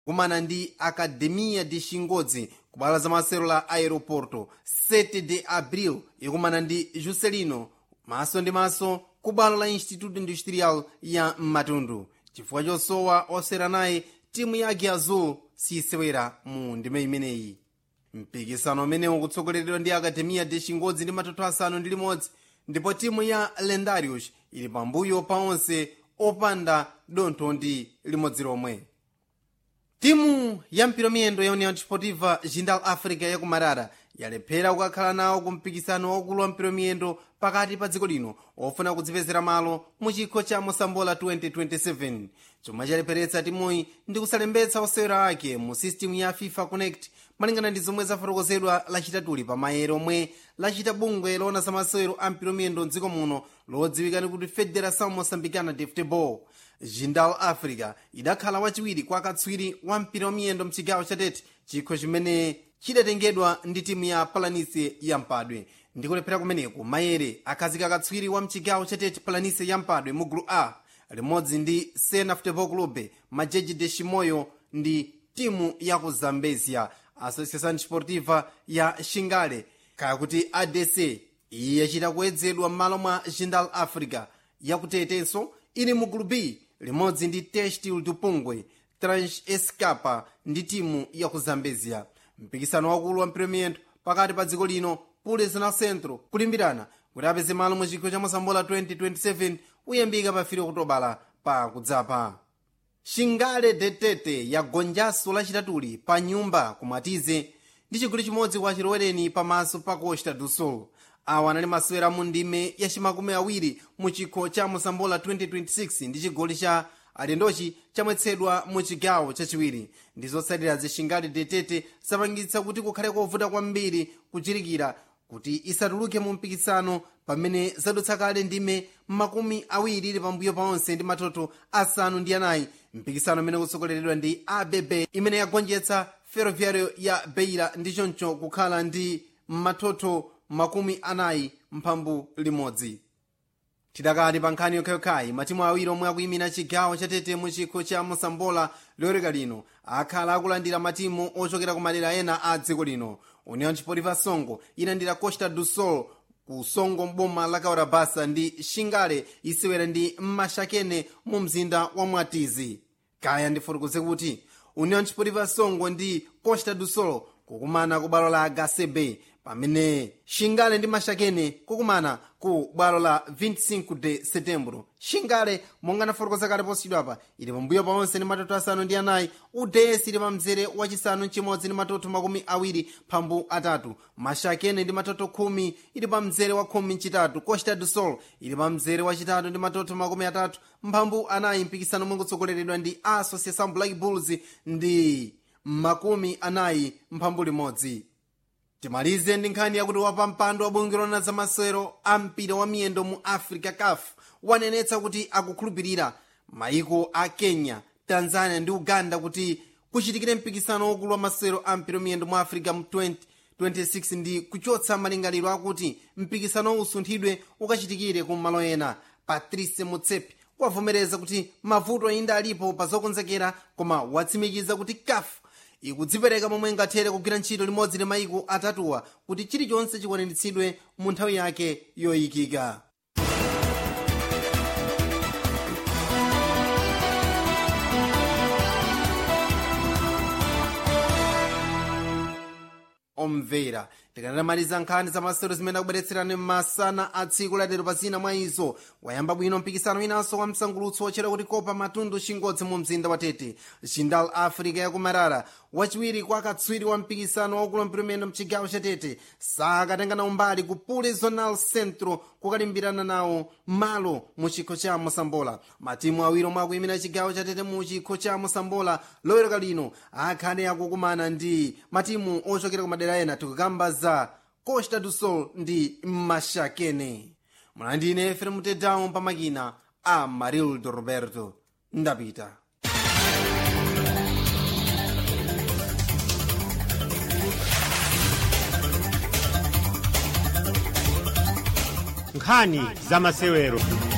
kumana ndi academia de xingodzi kubwalo la masewero la aeroporto 7 de abril ikumana ndi juscelino maso ndi maso kubwalo la instituto industrial ya matundu chifukwa chosowa osewera naye timu ya agi azul sisewera mu ndime imeneyi mpikisano umenewu ukutsogoleredwa ndi academia de xingodzi ndi matoto asanu ndi limodzi ndipo timu ya lendarius ili pambuyo pa onse opanda dontho ndi limodzi lomwe timu ya mpiromiyendo ya união desportiva jindal africa yakumarara yalephera kukakhala nawo ku mpikisano waukulu wa mpiromiyendo pakati pa dziko lino ofuna kudzipezera malo mu chikho cha mosambola 2027 chomwe chalepheretsa timuyi ndi kusalembetsa osewera ake mu system ya fifa connect malingana ndi zomwe zafotokozedwa lachitatuli pa maere omwe lachita bungwe loona za masewero a mpiromiyendo mdziko muno lodziwika kuti federação moçambicana de futebol jindal africa idakhala wachiwiri kwa katswiri wa mpira wa miyendo mchigawo chatete chikho chimene chidatengedwa ndi timu ya palanise ya mpadwe ndi kulephera kumeneku mayere akhazika katswiri wa mchigawo chatete palanise ya mpadwe mu gulu a limodzi ndi sena futebol club majeji de chimoyo ndi timu ya ku zambezia associação desportiva ya xingale kaya kuti adc iyi yachita kuyedzedwa m'malo mwa jindal africa yakutetenso ili mu gulu b limodzi ndi testil dupungwe trans escapa ndi timu ya ku zambezia mpikisano wakulu wa mpiromiyendo pakati pa dziko lino pules na centro kulimbirana kuti apeze malo mu chikho cha mosambola 2027 uyambika pa 3 okutobala pa kudzapa xingale detete yagonjanso lachitatuli pa nyumba kumatize ndi chigoli chimodzi kwa chilowereni pamaso pa costa do sul awa anali masewera mu ndime ya chimakumi awiri mu chikho cha mosambola 2026 ndi chigoli cha alendochi chamwetsedwa mu chigawo chachiwiri ndi zotsatira zixingale detete zapangitsa kuti kukhale kovuta kwambiri kuchirikira kuti isatuluke mu mpikisano pamene zadutsa kale ndime makumi awiri ili pambuyo pa onse ndi matoto asanu ndi anayi mpikisano umene kutsogoleredwa ndi abb imene yagonjetsa ferroviario ya beira ndi choncho kukhala ndi matoto makumi anayi mphambu limodzi tidakati pa nkhani yokhayokhayi matimu awiri omwe akuyimira chigawo chatete mu chikho cha mosambola loyereka lino akhala akulandira matimu ochokera ku madera ena a dziko lino união desportiva songo inalandira costa do sol ku songo mboma la kaurabasa ndi xingale isewera ndi mashakene mu mzinda wa mwatizi kaya ndifotokoze kuti união desportiva songo ndi costa do sol kukumana ku bwalo la gasebe pamene xingale ndi mashakene kukumana ku bwalo la 25 de setembro xingale monga nafotokoza kale posachedwapa ili pambuyo paonse ndi matoto asanu ndi anayi udesi ili pa mzere wachisanu mchimodzi ndi matoto makumi awiri phambu atatu mashakene ndi matoto khumi ili pa mzere wa khumi mchitatu costa do sol ili pa mzere wachitatu ndi matoto makumi atatu mphambu anayi mpikisano omwe kutsogoleredwa ndi associação black bulls ndi makumi anayi mphambu limodzi timalize ndi nkhani yakuti wapampando wa bungwe loona za masewero a mpira wa miyendo mu africa caf wanenetsa kuti akukhulupirira maiko a kenya tanzania ndi uganda kuti kuchitikire mpikisano wokulu wa masewero a mpira wa miyendo mu africa mu 2026 ndi kuchotsa malingaliro akuti mpikisano usunthidwe ukachitikire ku malo ena patrice mutsepe wavomereza kuti mavuto ainda alipo pa zokonzekera koma watsimikiza kuti caf ikudzipereka momwe ingathere kugwira ntchito limodzi ndi maiko atatuwa kuti chilichonse chikwaniritsidwe mu nthawi yake yoyikika omvera tikanamaliza nkhani za masewero zimene akubweretserani masana a tsiku latero pa zina mwa izo wayamba bwino mpikisano inanso wa msangulutso wotchera kuti kopa matundu chingodzi mu mzinda wa tete jindal africa yakumarara wachiwiri kwa katswiri wa mpikisano waukulu mpiromeno mchigawo cha tete sakatengana umbali ku pule zonal centro kukalimbirana nawo malo mu chikho cha mosambola matimu awiri omwe akuyimira chigawo cha tete mu chikho cha mosambola loweruka lino akhale akukumana ndi matimu ochokera ku madera ena tikukamba za costa do sol ndi mashakene mlandine efrem tedawo pamakina a marildo roberto ndapita nkhani za masewero